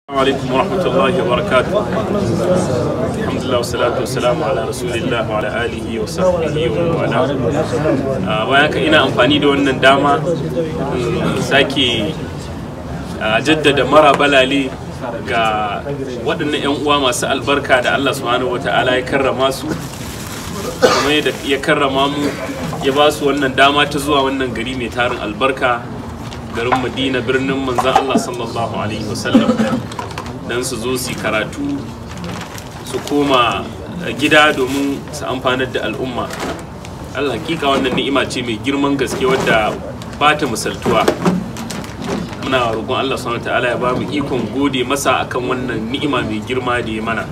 alaikum warahmatullahi wabarakatuh alhamdulillah wassalatu wassalamu ala rasulillah wa ala alihi wa sahbihi wa wala Ah, bayan haka ina amfani da wannan dama in sake ah, jaddada mara balale ga waɗannan 'yan uwa masu albarka da Allah subhanahu wata'ala ya karrama su kuma yadda ya karrama mu ya ba su wannan dama ta zuwa wannan gari mai tarin albarka garin madina birnin manzan Allah sallallahu alaihi wasallam don su zo su yi karatu su koma gida domin su amfanar da al'umma Allah hakika wannan ni'ima ce mai girman gaske wadda ba ta misaltuwa muna roƙon Allah subhanahu ta'ala ya ba mu ikon gode masa akan wannan ni'ima mai girma da ya mana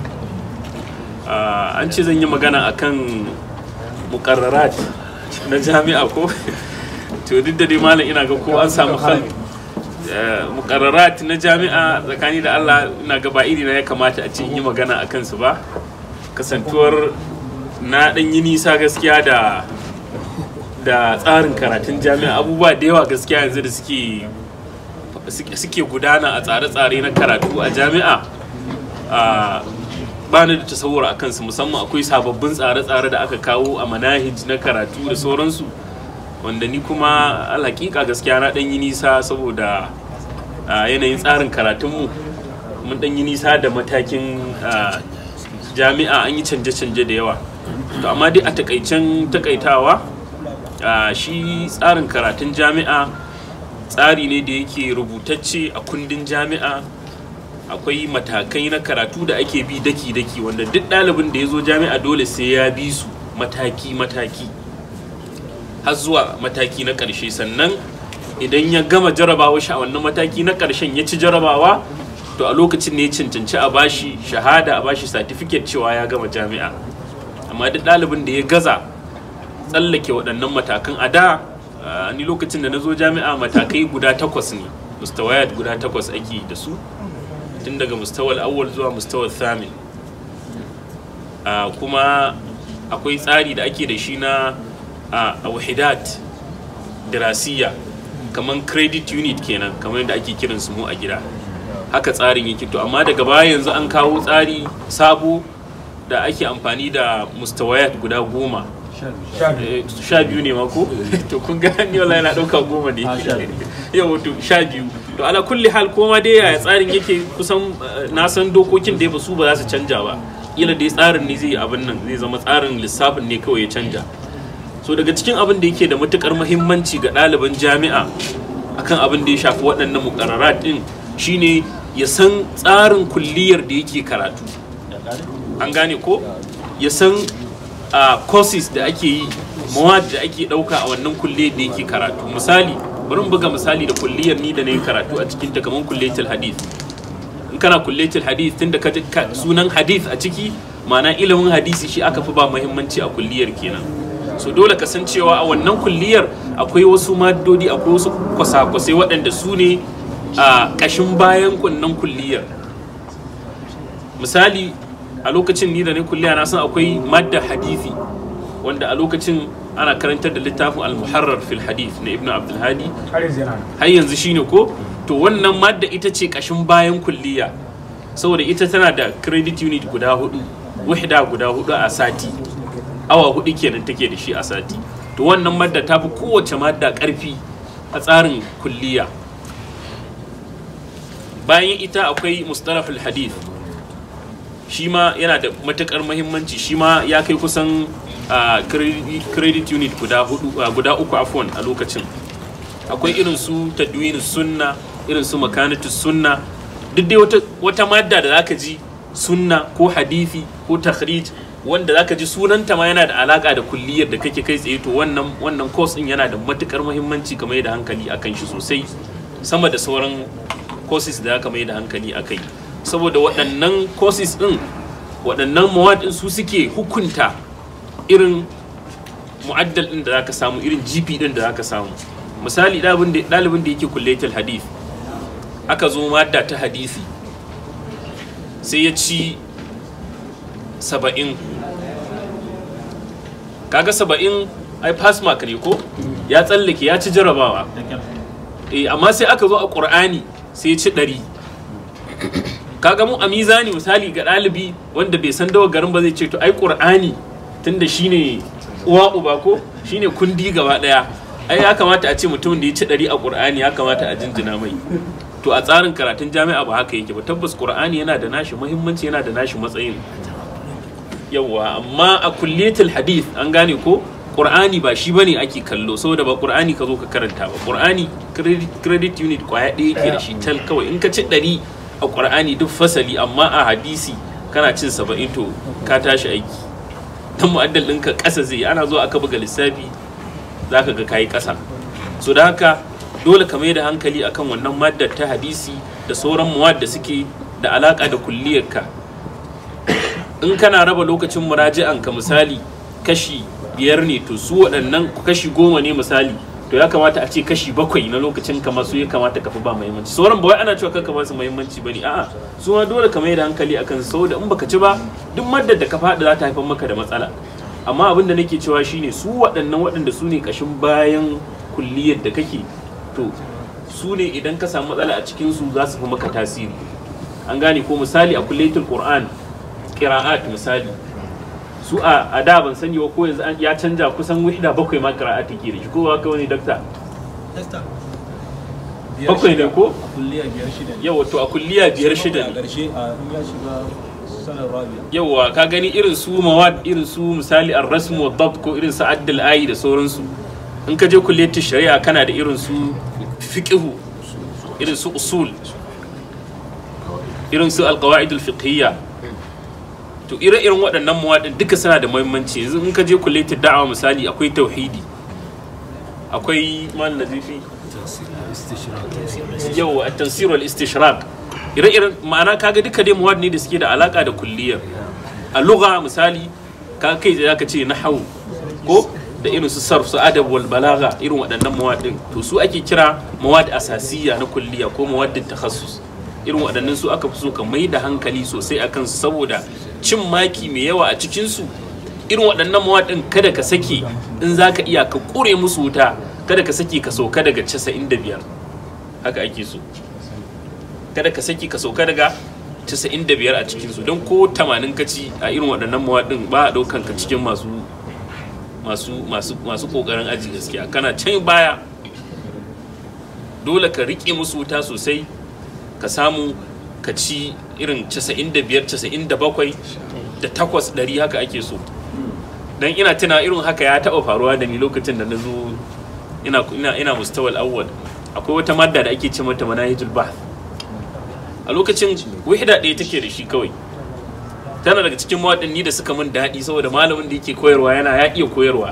Ah, an ce zan yi magana akan mukarrarat na jami'a ko to duk da dai malam ina ga ko an samu hal mukarrarat na jami'a tsakani da Allah ina ga ba iri na ya kamata a ce in yi magana a kansu ba kasantuwar na dan yi nisa gaskiya da da tsarin karatun jami'a abubuwa da yawa gaskiya yanzu da suke suke gudana a tsare-tsare na karatu a jami'a a ba ni da tasawur a kansu musamman akwai sababbin tsare-tsare da aka kawo a manahij na karatu da sauransu wanda ni kuma alhaƙiƙa gaskiya na ɗan yi nisa saboda a yanayin tsarin karatunmu mun ɗan yi nisa da matakin a, jami'a an yi canje-canje da yawa to amma dai a takaicen takaitawa a, shi tsarin karatun jami'a tsari ne da yake rubutacce a kundin jami'a akwai matakai na karatu da ake bi daki-daki wanda duk ɗalibin da ya zo jami'a dole sai ya bi su mataki-mataki har zuwa mataki na ƙarshe sannan idan ya gama jarabawa shi a wannan mataki na ƙarshen ya ci jarabawa to a lokacin ne ya cancanci a bashi shahada a bashi certificate cewa ya gama jami'a amma duk ɗalibin da ya gaza tsallake waɗannan matakan a da ah, ni lokacin da na zo jami'a matakai guda takwas ne mustawayat guda takwas ake da su tun daga mustawal awwal zuwa mustawal thamin Ah, kuma akwai tsari da ake da shi na a wahidat dirasiya kamar credit unit kenan kamar yadda ake kiran su mu a gida haka tsarin yake to amma daga baya yanzu an kawo tsari sabo da ake amfani da mustawayat guda goma Eh, sha biyu ne mako to kun ga ni wallahi na dauka goma ne yau to sha biyu to ala kulli hal koma dai yaya tsarin yake kusan eh, na san dokokin da ba su ba za su canja ba kila dai tsarin ne zai abin nan zai zama tsarin lissafin ne kawai ya canja so daga cikin abin da yake da matukar muhimmanci ga ɗaliban jami'a akan abin da ya shafi waɗannan mukarrarat din shine ya san tsarin kulliyar da yake karatu an gane ko ya san a courses da ake yi mawad da ake ɗauka a wannan kulliyar da yake karatu misali bari mu buga misali da kulliyar ni da na yi karatu a cikin ta kamar kulliyatul hadith in kana kulliyatul hadith tunda ka ji ka- sunan hadith a ciki ma'ana ilimin hadisi shi aka fi ba muhimmanci a kulliyar kenan so dole ka san cewa a wannan kulliyar akwai wasu maddodi akwai wasu kwasa-kwasai waɗanda su ne a ƙashin bayan kunnan kulliyar misali a lokacin ni da ne kulliya na san akwai madda hadithi wanda a lokacin ana karantar da littafin al-muharrar fil hadith na ibnu abdulhadi har yanzu shine ko to wannan madda ita ce ƙashin bayan kulliya saboda ita tana da credit unit guda hudu wahda guda hudu a sati awa hudu kenan take da shi a sati to wannan madda ta fi kowace madda karfi a tsarin kulliya bayan ita akwai mustalahul hadith shi ma yana da matukar mahimmanci shi ma ya kai kusan ah, credit credit unit guda hudu ah, guda uku afwan a lokacin akwai irin su tadwin sunna irin su makanatu sunna duk dai wata, wata madda da zaka ji sunna ko hadisi ko takhrij wanda zaka ji sunanta ma yana da alaka da kulliyar da kake kai tsaye to wannan wannan course din yana da matukar muhimmanci ka mai da hankali akan shi sosai sama da sauran courses da aka mai da hankali akai saboda waɗannan courses din waɗannan mawad din su suke hukunta irin mu'addal din da zaka samu irin GP din da zaka samu misali ɗalibin da ɗalibin da yake kullatul hadith aka zo madda ta hadisi sai ya ci saba'in kaga saba'in ai pass mark ne ko ya tsallake ya ci jarabawa eh amma sai aka zo a ƙur'ani sai ya ci ɗari kaga mu a mizani misali ga ɗalibi wanda bai san dawa garin ba zai ce to ai qur'ani tunda shine uwa uba ko shine kundi gaba daya ai ya kamata a ce mutumin da ya ci ɗari a qur'ani ya kamata a jinjina mai to a tsarin karatun jami'a ba haka yake ba tabbas qur'ani yana da nashi muhimmanci yana da nashi matsayin yawa amma a kulliyatul hadith an gane ko qur'ani ba shi bane ake kallo saboda ba qur'ani ka zo ka karanta ba qur'ani credit, credit unit kwaya ɗaya yake da shi tal kawai in ka ci ɗari a qur'ani duk fasali amma a hadisi kana cin saba'in to ka tashi aiki dan mu'addal ɗinka ƙasa zai ana zuwa aka buga lissafi zaka ga kayi ƙasa so da haka dole ka mai da hankali akan wannan maddar ta hadisi da sauran muwad da suke da alaka da kulliyarka in kana raba lokacin muraji'an ka misali kashi biyar ne to su waɗannan kashi goma ne misali to ya kamata a ce kashi bakwai na lokacin ka masu ya kamata ka fi ba muhimmanci sauran ba wai ana cewa kanka ba su muhimmanci bane a'a su ma dole ka mai da hankali akan su saboda in baka ci ba duk maddar da ka faɗi za ta haifar maka da matsala amma abin da nake cewa shine su waɗannan waɗanda su ne ƙashin bayan kulliyar da kake to su ne idan ka samu matsala a cikin su za su fi maka tasiri an gane ko misali a kulliyatul qur'an qira'at misali su a a da ban sani ba ko yanzu an- ya canja kusan wahda bakwai ma qira'at take da shi ko ba ka wani dakta bakwai ne ko kulliya biyar shida ne yawa to a kulliya biyar shida a ne ƙarshe a in ya shiga sanar rabia yawa ka gani irin su mawad irin su misali ar-rasm wa dabt ko irin su addal ayi da sauransu in ka je kulliyatul shari'a kana da irin su fiqhu irin su usul irin su alqawaid al-fiqhiyya to ire-iren waɗannan mawadin duka suna da muhimmanci yanzu in ka je kulliyatul da'awa misali akwai tauhidi akwai mal nazifi yau a tansir wal istishraq ire-iren ma'ana kaga duka dai muwad ne da suke da alaka da kulliyar a lugha misali ka kai da zaka ce nahwu ko da irin su sarf su adab wal balagha irin waɗannan muwad din to su ake kira muwad asasiya na kulliya ko muwaddin takhassus irin waɗannan su aka fi so ka mai da hankali sosai akan su saboda cin maki mai yawa a cikin su irin waɗannan muwad din kada ka sake in zaka iya ka kure musu wuta kada ka sake ka sauka daga 95 haka ake so kada ka saki ka sauka daga 95 a cikinsu don ko 80 ka ci a irin waɗannan mawaɗin ba a ɗaukan ka cikin masu masu masu masu ƙoƙarin aji gaskiya kana can baya dole ka riƙe musu wuta sosai ka samu ka ci irin 95 97 da takwas ɗari haka ake so dan ina tuna irin haka ya taɓa faruwa da ni lokacin da na zo ina ina ina mustawal awwal akwai wata madda da ake ce mata manahijul bahth a lokacin wahida ɗaya take da shi kawai tana daga cikin mawaɗanni da suka min daɗi saboda malamin da yake koyarwa yana ya iya koyarwa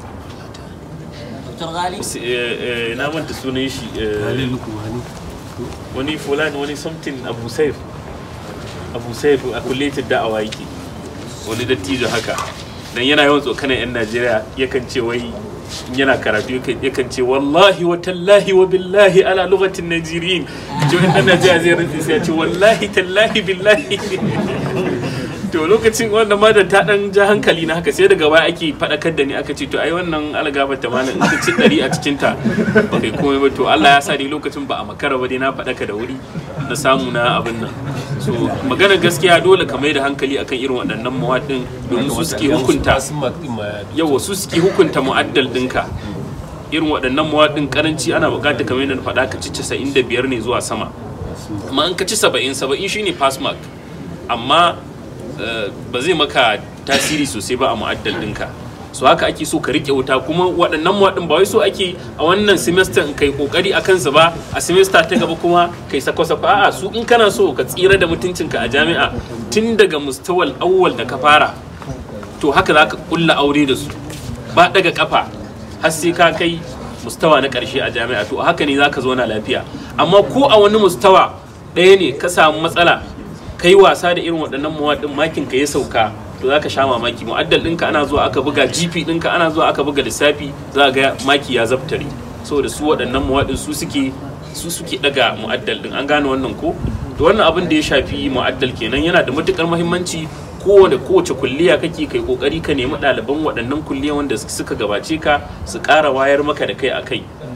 Dr. Ghali? S- eh, eh, na manta sunan shi eh, wani fulani wani something abu saif abu saif a kulletin da'awa yake wani dattijo haka dan yana yawan tsokanan yan najeriya yakan ce wai in yana karatu yakan- yakan ce wallahi wa tallahi wa billahi ala lugatin najeriyin ji wani dan najeriya zai rantsi sai ya ce wallahi tallahi billahi to lokacin wannan madar ta dan ja hankali na haka sai daga baya ake fadakar da ni aka ce to ai wannan algaba ta mana in ka ci dari a cikin ta ba kai komai ba to Allah ya sa dai lokacin ba a makara ba dai na fadaka da wuri na samu na abin nan so magana gaskiya dole ka mai da hankali akan irin waɗannan mawaɗin domin su suke hukunta yawa su suke hukunta mu'addal ɗinka irin waɗannan mawaɗin karanci ana buƙatar kamar yadda na faɗa ka ci 95 ne zuwa sama amma in ka ci 70 70 shine pass mark amma eh, ba zai maka tasiri sosai ba a mu'addal ɗinka so haka ake so ka rike wuta kuma waɗannan mawaɗin ba wai so ake a wannan semester in kai kokari a kansu ba a semester ta gaba kuma kai sako sako a'a su in kana so ka tsira da mutuncinka a jami'a tun daga mustawal awwal da ka fara to haka za ka kulla aure da su ba daga kafa har sai ka kai mustawa na ƙarshe a jami'a to haka ne za ka zauna lafiya amma ko a wani mustawa ɗaya ne ka samu matsala kai wasa da irin waɗannan mawaɗin makin ka ya sauka to za ka sha mamaki mu'addal ɗinka ana zuwa aka buga gp ɗinka ana zuwa aka buga lissafi za ga maki ya zabtare saboda su waɗannan mawaɗin su suke su suke daga mu'addal ɗin an gane wannan ko to wannan abin da ya shafi mu'addal kenan yana da matukar muhimmanci kowane kowace kulliya kake kai kokari ka nemi ɗaliban waɗannan kulliya wanda suka gabace ka su ƙara wayar maka da kai a kai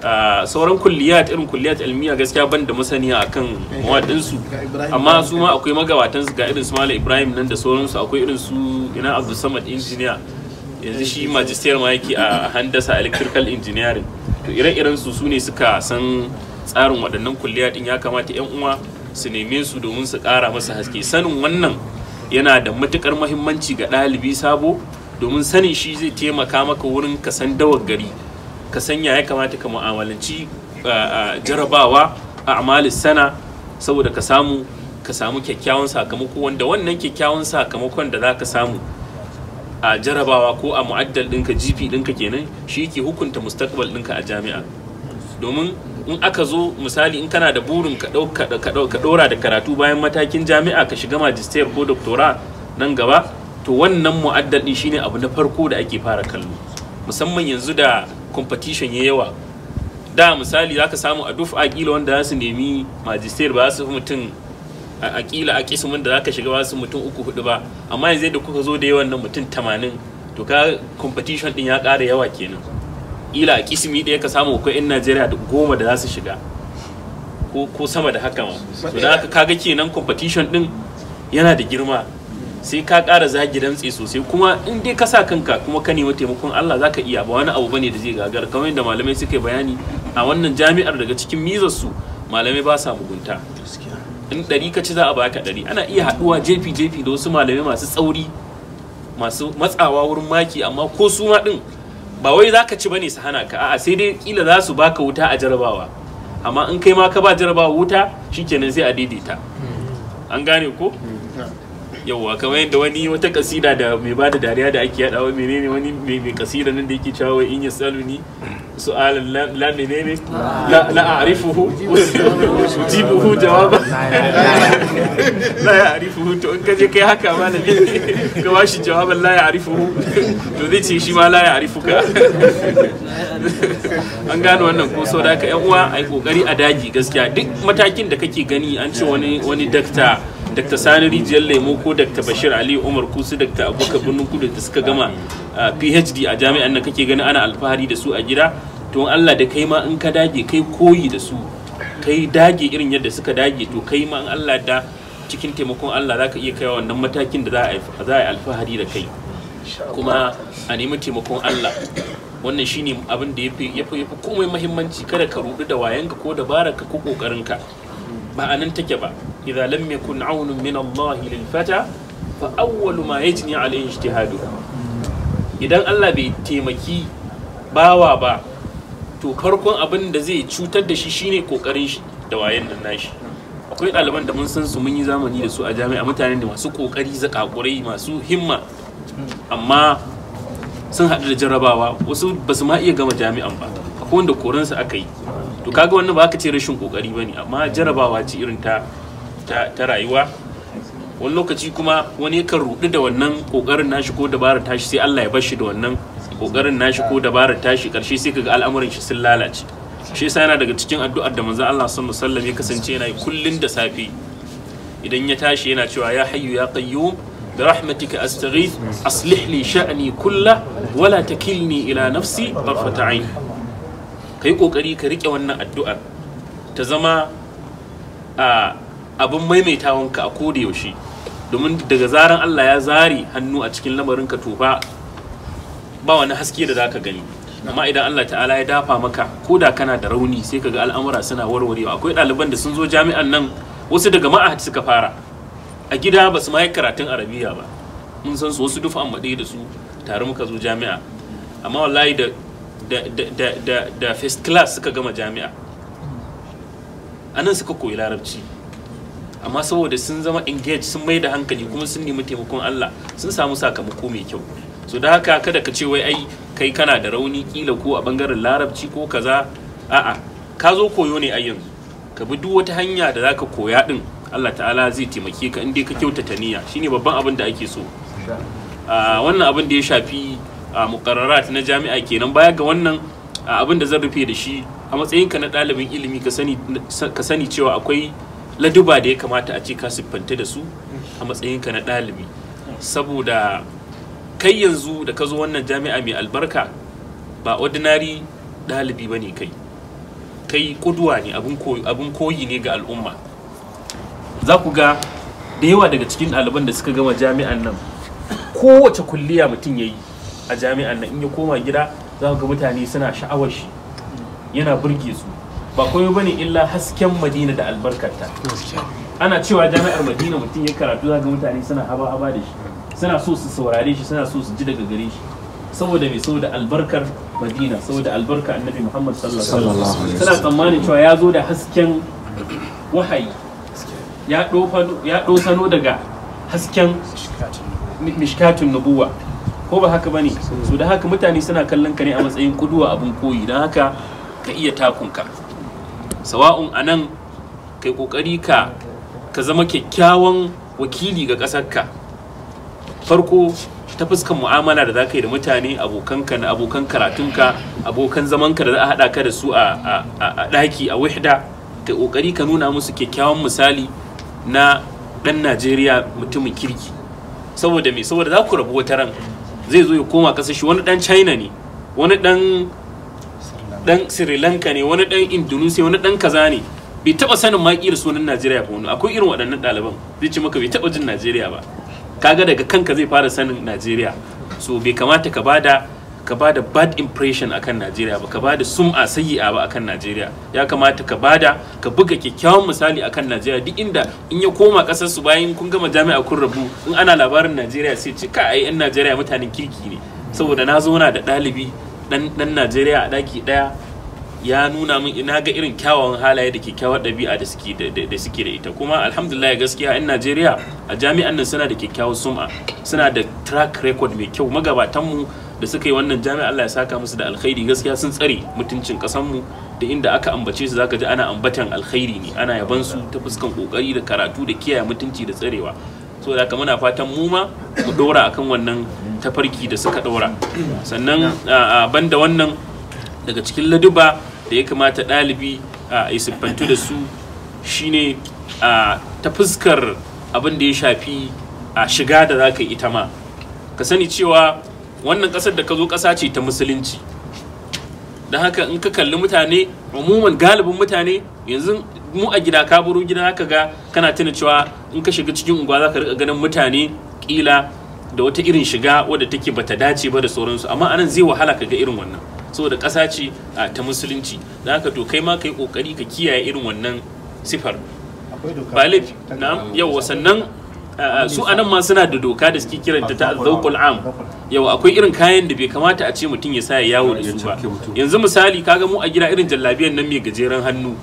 Ah, sauran kulliyat irin kulliyat ilmiya gaskiya ban da masaniya akan mawaɗinsu amma su ma akwai magabatan su ga irin su Malam Ibrahim nan da sauransu akwai irin su ina Abdul Samad engineer yanzu shi magister ma yake a handasa electrical engineering to ire-iren su su ne suka san tsarin waɗannan kulliya din ya kamata yan uwa su neme su domin su ƙara masa haske sanin wannan yana da matukar muhimmanci ga ɗalibi sabo domin sanin shi zai taimaka maka wurin ka san dawar gari ka sanya ya kamata ka mu'amalanci ah, ah, jarabawa a amalis sana saboda ka samu ka samu kyakkyawan sakamako wanda wannan kyakkyawan sakamakon da za ka samu a jarabawa ko a mu'addal ɗinka gp ɗinka kenan shi ke hukunta mustaqbal ɗinka a jami'a domin in aka zo misali in kana da burin ka ɗau- ka ɗau- ka ɗau- ka ɗora da karatu bayan matakin jami'a ka shiga magister ko doctora nan gaba to wannan mu'addal ɗin shine abu na farko da ake fara kallo musamman yanzu da competition ya yawa da misali zaka samu a duf kila wanda za su nemi magister ba za su fi mutum a kila a kismin da zaka shiga ba su mutum uku hudu ba amma yanzu da kuka zo da yawan nan mutum tamanin to ka competition din ya ƙara yawa kenan ila a kismi ɗaya ka samu akwai 'yan najeriya da goma da za su shiga ko, ko sama da haka ma to da haka kaga kenan competition din yana da girma sai ka ƙara zagi dantse sosai kuma in dai ka sa kanka kuma ka nemi taimakon Allah zaka iya ba wani abu bane da zai gagara kamar yadda malamai suka yi bayani a wannan jami'ar daga cikin mizar su malamai ba sa mugunta in ɗari ka ci za a baka ɗari ana iya haɗuwa jefi jefi da wasu malamai masu tsauri masu matsawa wurin maki amma ko su ma ɗin ba wai za ka ci bane su hana ka a'a sai dai kila za su baka wuta a jarabawa amma in kai ma ka ba jarabawa wuta shikenan sai a daidaita an gane ko yauwa kamar yadda wani wata kasida da mai bada dariya da ake yadawa menene wani mai mai kasida nan da yake cewa wai in yasaluni su'alan la la menene la la a'rifuhu ujibuhu jawaba la ya'rifuhu to in kaje kai haka malami ka bashi jawaban la ya'rifuhu to zai ce shi ma la ya'rifuka an gano wannan ko so da ka yan uwa ai kokari a daji gaskiya duk matakin da kake gani an ce wani wani dakta Dr. Sani Rijiyar Lemo ko Dr. Bashir Ali Umar Kusu Dr. Abubakar Birnin Kudu da suka gama uh, PhD a jami'an nan kake gani ana alfahari da su a gida to in Allah da kai ma in ka dage kai koyi da su kai dage irin yadda suka dage to kai ma in Allah da cikin taimakon Allah za ka iya kai wannan matakin da za a yi- za a yi alfahari da kai kuma a nemi taimakon Allah wannan shine abin da yafi yafi yafi komai muhimmanci kada ka rudu da wayanka ko dabararka ko kokarinka ba a nan take ba idza lam yakun aunun min Allah lil fata fa awwalu ma yajni alayhi ijtihadu idan Allah bai taimaki bawa ba to farkon abin da zai cutar da shi shine kokarin shi da wayan nan nashi akwai ɗaliban da mun san su mun yi zamani da su a jami'a mutanen da masu kokari zakakurai masu himma amma sun haɗu da jarrabawa wasu ba su ma iya gama jami'an ba akwai wanda koransu aka yi to kaga wannan ba ka ce rashin kokari ba ne amma jarrabawa ce irin ta ta, ta rayuwa wani lokaci kuma wani yakan rudu da wannan kokarin nashi ko dabarar tashi sai Allah ya bar shi da wannan kokarin nashi ko dabarar tashi karshe sai kaga al'amuran shi sun lalace shi yasa yana daga cikin addu'ar da manzon Allah sallallahu alaihi wasallam ya kasance yana yi kullun da safe idan ya tashi yana cewa ya hayyu ya qayyum برحمتك أستغيث أصلح لي شأني كله ولا تكلني إلى نفسي طرفة عين kai kokari ka rike wannan addu'ar ta zama a abin maimaitawanka a koda yaushe domin daga zaran Allah ya zare hannu a cikin lamarin ka tofa ba wani haske da zaka gani amma idan Allah ta'ala ya dafa maka ko da kana da rauni sai ka ga al'amura suna warwarewa akwai ɗaliban da sun zo jami'an nan wasu daga ma'ahad suka fara a gida ba su ma yi karatun arabiya ba mun san su wasu dufa an maɗe da su tare muka zo jami'a amma wallahi da da da da da, da first class suka gama jami'a anan suka koyi larabci amma saboda sun zama engaged sun mai da hankali kuma sun nemi taimakon Allah sun samu sakamako mai kyau so da haka kada ka ce wai ai kai kana da rauni kila ko a bangaren larabci ko kaza a'a ka zo koyo ne a yanzu ka bi duk wata hanya da zaka koya din Allah ta'ala zai taimake ka inda ka kyautata niyya shine babban abin da ake so a wannan abin da ya shafi a muqarrarat na jami'a kenan baya ga wannan a abin da zan rufe da shi a matsayinka na ɗalibin ilimi ka sani ka sani cewa akwai laduba da ya kamata a ce ka siffanta da su a matsayinka na ɗalibi saboda kai yanzu da ka zo wannan jami'a mai albarka ba ordinary ɗalibi ba ne kai kai kuduwa ne abin koyi ne ga al'umma za ku ga da yawa daga cikin ɗaliban da suka gama jami'an nan kowace kulliya mutum ya yi a jami'an nan in ya koma gida za ga mutane suna sha'awar shi yana burge su ba komai bane illa hasken madina da albarkarta ana cewa jami'ar madina mutum ya karatu za ga mutane suna haba haba da shi suna so su saurare shi suna so su ji daga gare shi saboda mai saboda albarkar madina saboda albarka annabi muhammad sallallahu alaihi wasallam suna tsammanin cewa ya zo da hasken wahayi ya ɗosano daga hasken mishkatun nubuwa ko ba haka bane so da haka mutane suna kallon ka ne a matsayin kuduwa abin koyi don haka ka iya takunka sawa'un a nan kai kokari ka ka zama kyakkyawan wakili ga ƙasarka farko ta fuskan mu'amala da za ka yi da mutane abokanka na abokan karatunka abokan zamanka da za a haɗa ka da su a ɗaki a wihda ka kokari ka nuna musu kyakkyawan misali na ɗan najeriya mutumin kirki saboda me saboda za ku rabu wata ran zai zo ya koma ƙasar shi wani ɗan china ne wani ɗan ɗan sri lanka ne wani ɗan indonesia wani ɗan kaza ne bai taɓa sanin ma ƙira sunan najeriya ba wani akwai irin waɗannan ɗaliban zai ce maka bai taɓa jin najeriya ba kaga daga kanka zai fara sanin najeriya so bai kamata ka bada ka bada bad impression akan najeriya ba ka bada sum'a sayyi'a ba akan najeriya ya kamata ka bada ka buga kyakkyawan misali akan najeriya duk inda in ya koma kasar su bayan kun gama jami'a kun rabu in ana labarin najeriya sai ce ka ai yan najeriya mutanen kirki ne saboda na zauna da ɗalibi dan najeriya a ɗaki ɗaya ya nuna min ina ga irin kyawawan halaye da kyakkyawar ɗabi'a da suke da suke da ita kuma alhamdulillah gaskiya in Najeriya a jami'an nan suna da kyakkyawar sum'a suna da track record mai kyau magabatan mu da suka yi wannan jami'a Allah ya saka musu da alkhairi gaskiya sun tsare mutuncin ƙasar mu da inda aka ambace su zaka ji ana ambatan alkhairi ne ana yaban su ta fuskan kokari da karatu da kiyaye mutunci da tsarewa so da haka muna fatan mu ma mu dora akan wannan tafarki da suka dora sannan banda wannan daga cikin laduba da ya kamata ɗalibi a siffantu da su shine ta fuskar abin da ya shafi a shiga da za ka yi ita ma ka sani cewa wannan ƙasar da ka zo ƙasa ce ta musulunci don haka in ka kalli mutane umuman galibin mutane yanzu mu a gida ka buru gida haka ga kana tuna cewa in ka shiga cikin unguwa za ka rika ganin mutane kila da wata irin shiga wadda take bata dace ba da sauransu amma anan zai wahala ka ga irin wannan saboda ƙasa ce ta musulunci da haka to kai ma ka yi ƙoƙari ka kiyaye irin wannan sifar ba laifi na yau sannan su anan ma suna da doka da suke kiranta ta zaukul am yau akwai irin kayan da bai kamata a ce mutum ya sa ya yawo da su ba yanzu misali kaga mu a gida irin jallabiyan nan mai gajeren hannu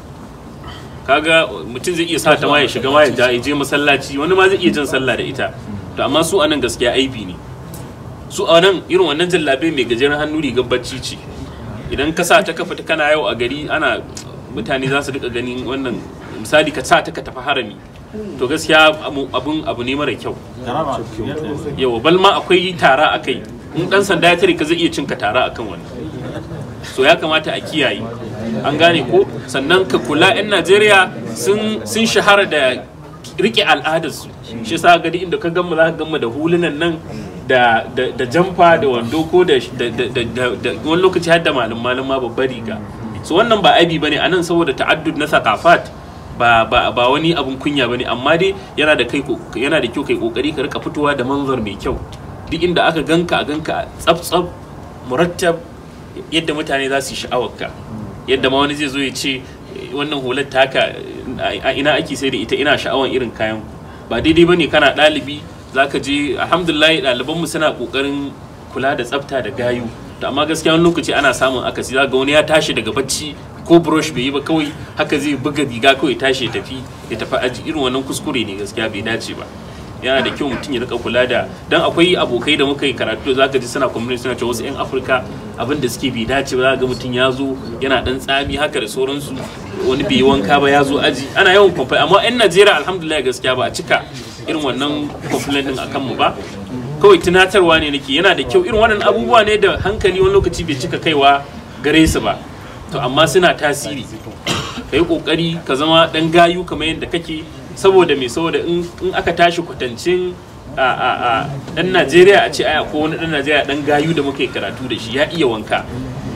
kaga mutum zai iya sa ta ma ya shiga ma ya je masallaci wani ma zai iya jan sallah da ita to amma su anan gaskiya aibi ne su a nan irin wannan jallabe mai gajeren hannu rigar bacci ce idan ka sa ta kafa ta kana yau a gari ana mutane za su rika ganin wannan misali ka sa ta ka tafi harami to gaskiya abun abu ne mara kyau yau bal ma akwai tara a kai in dan sanda ya tare ka zai iya cinka tara akan wannan so ya kamata a kiyaye an gane ko sannan ka kula 'yan najeriya sun shahara da rike al'adarsu shi sa gadi inda ka gama za ka gama da hulunan nan da jamfa da wando ko da wani lokaci har da malum malum ma babbar riga so wannan ba aibi bane anan saboda ta'addud na sakafat ba ba ba wani abun kunya bane amma dai yana da kai yana da kyau kai kokari ka rika fitowa da manzar mai kyau duk inda aka ganka a ganka tsaf tsaf murattab yadda mutane za su yi sha'awarka yadda ma wani zai zo ya ce wannan hular taka a ina ake sai da ita ina sha'awar irin kayan ba daidai bane kana ɗalibi zaka je alhamdulillah ɗalibanmu suna ƙoƙarin kula da tsafta da gayu to amma gaskiya wani lokaci ana samun akasi za ga wani ya tashi daga bacci ko brush bai yi ba kawai haka zai buga riga kawai tashi ya tafi ya tafi aji irin wannan kuskure ne gaskiya bai dace ba yana da kyau mutum ya rika kula da dan akwai abokai da muka yi karatu zaka ji suna community suna cewa wasu yan afirka abin da suke bai dace ba za ga mutum ya zo yana dan tsami haka da sauransu wani bai yi wanka ba ya zo aji ana yawan complain amma yan najeriya alhamdulillah gaskiya ba a cika irin wannan complaint din akan mu ba kawai tunatarwa ne nake yana da kyau irin wannan abubuwa ne da hankali wani lokaci bai cika kaiwa gare su ba to amma suna tasiri ka yi kokari ka zama dan gayu kamar yadda kake saboda me saboda in aka tashi kwatancin a a a dan Najeriya a ce aya ko wani dan Najeriya dan gayu da muka yi karatu da shi ya iya wanka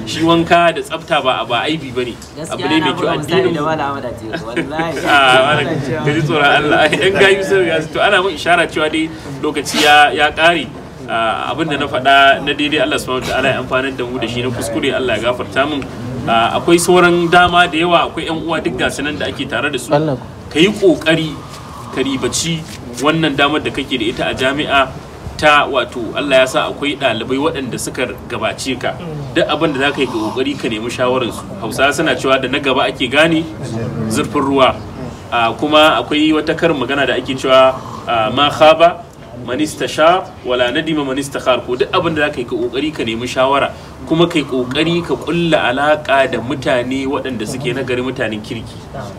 shi wanka da tsafta ba ba aibi bane abu ne mai kyau addinin da mu wala amada ce wallahi a wani ka ji tsoron Allah yan gayu sun riga su- to ana mun ishara cewa dai lokaci ya ya kare abin da na faɗa na daidai Allah subhanahu wataala ya amfanar da mu da shi na kuskure Allah ya gafarta min Ah, akwai sauran dama da yawa akwai yan uwa duk gasu nan da ake tare da su ka yi kokari ka ribaci wannan damar da kake da ita a jami'a ta wato Allah ya sa akwai ɗalibai waɗanda suka gabace ka duk abin da za ka yi ka kokari ka nemi shawararsu hausawa suna cewa da na gaba ake gane zurfin ruwa Ah, kuma akwai wata karin magana da ake cewa ah, ma khaba man istashar wala nadima man istakhar ko duk abin da zaka yi ka kokari ka nemi shawara kuma kai kokari ka kulla alaka da mutane waɗanda suke nagari mutanen kirki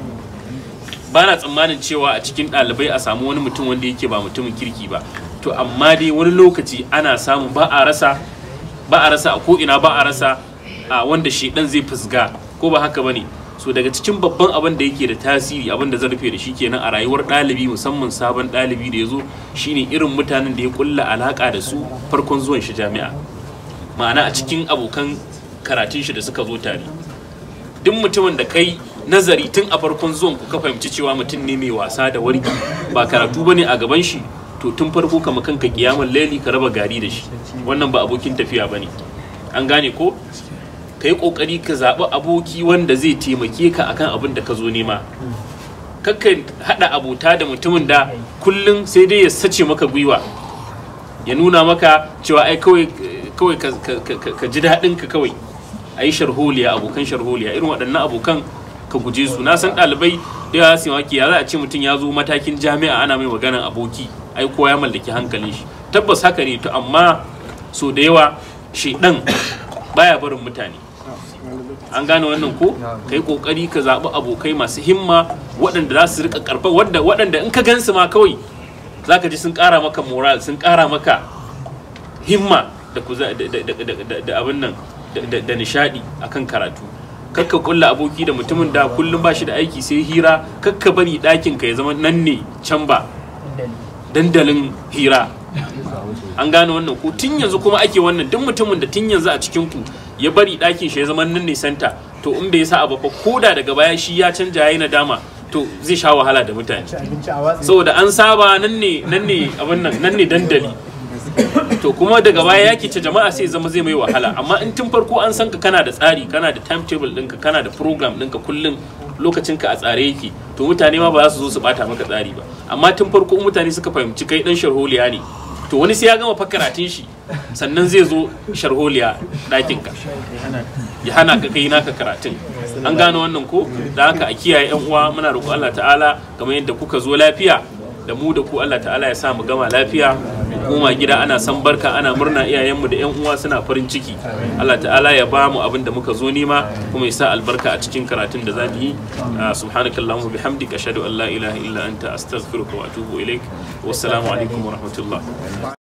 ba na tsammanin cewa a cikin ɗalibai a samu wani mutum wanda yake ba mutumin kirki ba to amma dai wani lokaci ana samu ba a rasa ba a rasa a ko'ina ba a rasa a wanda shedan zai fusga ko ba haka bane so daga cikin babban abin da yake da tasiri abin da zan rufe da shi kenan a rayuwar ɗalibi musamman sabon ɗalibi da ya zo shine irin mutanen da ya kulla alaka da su farkon zuwan shi jami'a ma'ana a cikin abokan karatun shi da suka zo tare duk mutumin da kai nazari tun a farkon zuwan ku ka fahimci cewa mutum ne mai wasa da wargi ba karatu bane a gaban shi to tun farko kama kanka kiyamar laili ka raba gari da shi wannan ba abokin tafiya bane an gane ko ka yi kokari ka zaɓi aboki wanda zai taimake ka akan abin da ka zo nema kakka haɗa abota da mutumin da kullum sai dai ya sace maka gwiwa ya nuna maka cewa ai kawai kawai ka, ka- ka- ka ji daɗin ka kawai a yi sharholiya abokan sharholiya irin waɗannan abokan ka guje su na san ɗalibai da yawa su maki ya za a ce mutum ya zo matakin jami'a ana mai maganan aboki ai kowa ya mallaki hankalin shi tabbas haka ne to amma so da yawa shaidan baya barin mutane an gane wannan ko kai kokari ka zaɓi abokai masu himma waɗanda za su rika karfa wadda waɗanda in ka gansu ma kawai zaka ji sun ƙara maka moral sun ƙara maka himma da kuza da da- da- da- da abin nan da- da da nishadi akan karatu kakka kulla aboki da mutumin da kullum ba shi da aiki sai hira kakka bari ɗakin ka ya zama nan ne can ba dandalin hira an gane wannan ko tun yanzu kuma ake wannan duk mutumin da tun yanzu a cikin ku ya bari ɗakin shi ya zama nan ne santa to in bai sa abu ba ko da daga baya shi ya canja yayi nadama to zai sha wahala da mutane saboda an saba nan ne nan ne abin nan nan ne dandali to kuma daga baya ya ce jama'a sai zama zai mai wahala amma in tun farko an san ka kana da tsari kana da timetable ɗinka kana da program ɗinka kullum lokacin ka a tsare yake to mutane ma ba za su zo su bata maka tsari ba amma tun farko in mutane suka fahimci kai dan sharholiya ne to wani sai ya gama fa karatun shi sannan zai zo sharholiya ɗakin ka ya hana ka kai naka karatun an gane wannan ko da haka a kiyaye yan uwa muna roƙon Allah ta'ala kamar yadda kuka zo lafiya da mu da ku Allah ta'ala ya sa mu gama lafiya mu koma gida ana san barka ana murna iyayenmu da yan uwa suna farin ciki Allah ta'ala ya ba mu abin da muka zo nema kuma ya sa albarka a cikin karatun da za mu yi subhanakallahumma bihamdika ashhadu an la ilaha illa anta astaghfiruka wa atubu ilaik wassalamu alaikum wa rahmatullah